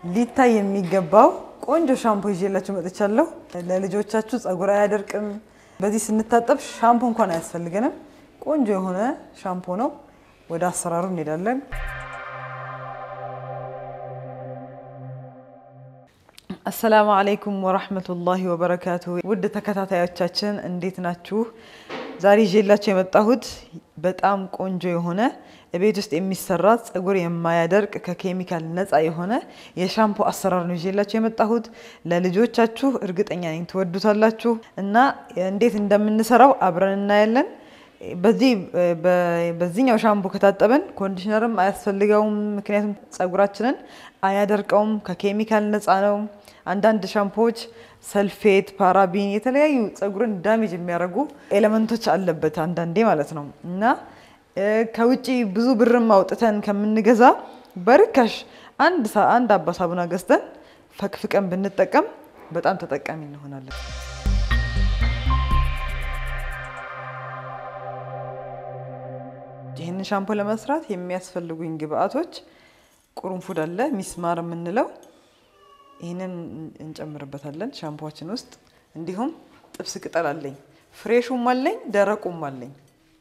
ሊታይ የሚገባው ቆንጆ ሻምፖ ይዤላችሁ መጥቻለሁ። ለልጆቻችሁ ጸጉር አያደርቅም። በዚህ ስንታጠብ ሻምፖ እንኳን አያስፈልገንም። ቆንጆ የሆነ ሻምፖ ነው። ወደ አሰራሩ እንሄዳለን። አሰላሙ አለይኩም ወራህመቱላሂ ወበረካቱ። ውድ ተከታታዮቻችን እንዴት ናችሁ? ዛሬ ይዤላችሁ የመጣሁት በጣም ቆንጆ የሆነ ቤት ውስጥ የሚሰራ ጸጉር የማያደርቅ ከኬሚካል ነፃ የሆነ የሻምፖ አሰራር ነው ይዤላችሁ የመጣሁት። ለልጆቻችሁ እርግጠኛ ነኝ ትወዱታላችሁ እና እንዴት እንደምንሰራው አብረን እናያለን። በዚህ በዚህኛው ሻምፖ ከታጠበን ኮንዲሽነርም አያስፈልገውም። ምክንያቱም ጸጉራችንን አያደርቀውም፣ ከኬሚካል ነፃ ነው። አንዳንድ ሻምፖዎች ሰልፌት፣ ፓራቢን የተለያዩ ጸጉርን ዳሜጅ የሚያደርጉ ኤሌመንቶች አለበት አንዳንዴ ማለት ነው እና ከውጭ ብዙ ብርም አውጥተን ከምንገዛ በርካሽ አንድ አንድ አባ ሳቡና ገዝተን ፈቅፍቀን ብንጠቀም በጣም ተጠቃሚ እንሆናለን። ይህንን ሻምፖ ለመስራት የሚያስፈልጉኝ ግብአቶች ቁርንፉድ አለ፣ ሚስማር የምንለው ይህንን እንጨምርበታለን ሻምፖችን ውስጥ። እንዲሁም ጥብስ ቅጠል አለኝ፣ ፍሬሹም አለኝ፣ ደረቁም አለኝ።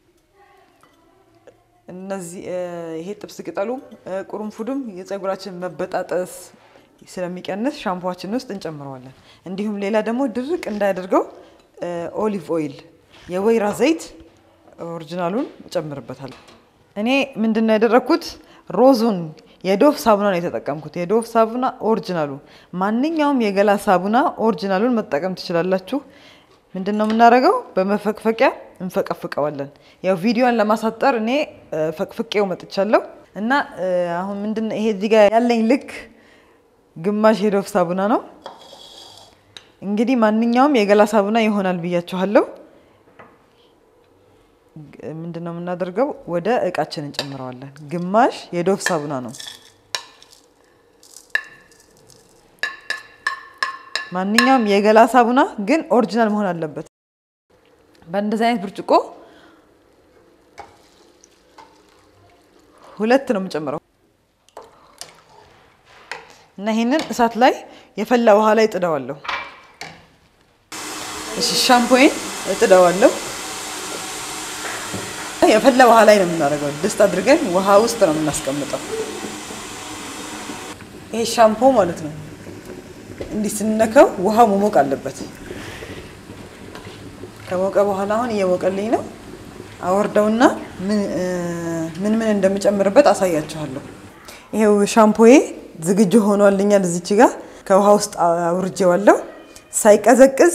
እነዚህ ይሄ ጥብስ ቅጠሉም ቁርንፉዱም የጸጉራችን መበጣጠስ ስለሚቀንስ ሻምፖችን ውስጥ እንጨምረዋለን። እንዲሁም ሌላ ደግሞ ድርቅ እንዳያደርገው ኦሊቭ ኦይል የወይራ ዘይት ኦሪጂናሉን እጨምርበታለሁ። እኔ ምንድን ነው ያደረግኩት? ሮዙን የዶፍ ሳቡና ነው የተጠቀምኩት። የዶፍ ሳቡና ኦሪጂናሉ። ማንኛውም የገላ ሳቡና ኦሪጂናሉን መጠቀም ትችላላችሁ። ምንድን ነው የምናደርገው? በመፈቅፈቂያ እንፈቀፍቀዋለን። ያው ቪዲዮን ለማሳጠር እኔ ፈቅፍቄው መጥቻለሁ እና አሁን ምንድን ይሄ እዚህ ጋር ያለኝ ልክ ግማሽ የዶፍ ሳቡና ነው። እንግዲህ ማንኛውም የገላ ሳቡና ይሆናል ብያችኋለሁ። ምንድን ነው የምናደርገው? ወደ እቃችን እንጨምረዋለን። ግማሽ የዶፍ ሳቡና ነው። ማንኛውም የገላ ሳቡና ግን ኦሪጂናል መሆን አለበት። በእንደዚህ አይነት ብርጭቆ ሁለት ነው የምጨምረው እና ይሄንን እሳት ላይ የፈላ ውሃ ላይ እጥደዋለሁ። እሺ ሻምፖዬን እጥደዋለሁ። የፈላ ውሃ ላይ ነው የምናደርገው። ድስት አድርገን ውሃ ውስጥ ነው የምናስቀምጠው። ይሄ ሻምፖ ማለት ነው። እንዲህ ስንነካው ውሃው መሞቅ አለበት። ከሞቀ በኋላ አሁን እየሞቀልኝ ነው። አወርደውና ምን ምን እንደምጨምርበት አሳያችኋለሁ። ይሄው ሻምፖዬ ዝግጁ ሆኗልኛል። እዚች ጋር ከውሃ ውስጥ አውርጄዋለሁ። ሳይቀዘቅዝ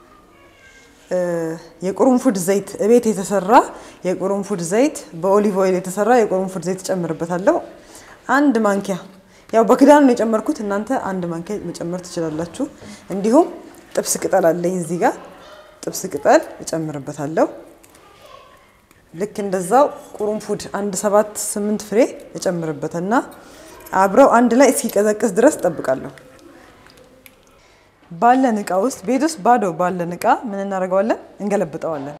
የቁርንፉድ ዘይት እቤት የተሰራ የቁርንፉድ ዘይት በኦሊቭ ኦይል የተሰራ የቁርንፉድ ዘይት እጨምርበታለሁ። አንድ ማንኪያ ያው በክዳኑ ነው የጨመርኩት። እናንተ አንድ ማንኪያ መጨመር ትችላላችሁ። እንዲሁም ጥብስ ቅጠል አለኝ እዚህ ጋር ጥብስ ቅጠል እጨምርበታለሁ። ልክ እንደዛው ቁርንፉድ አንድ ሰባት ስምንት ፍሬ እጨምርበትና አብረው አንድ ላይ እስኪቀዘቅዝ ድረስ እጠብቃለሁ። ባለን እቃ ውስጥ ቤት ውስጥ ባዶ ባለን እቃ ምን እናደርገዋለን? እንገለብጠዋለን።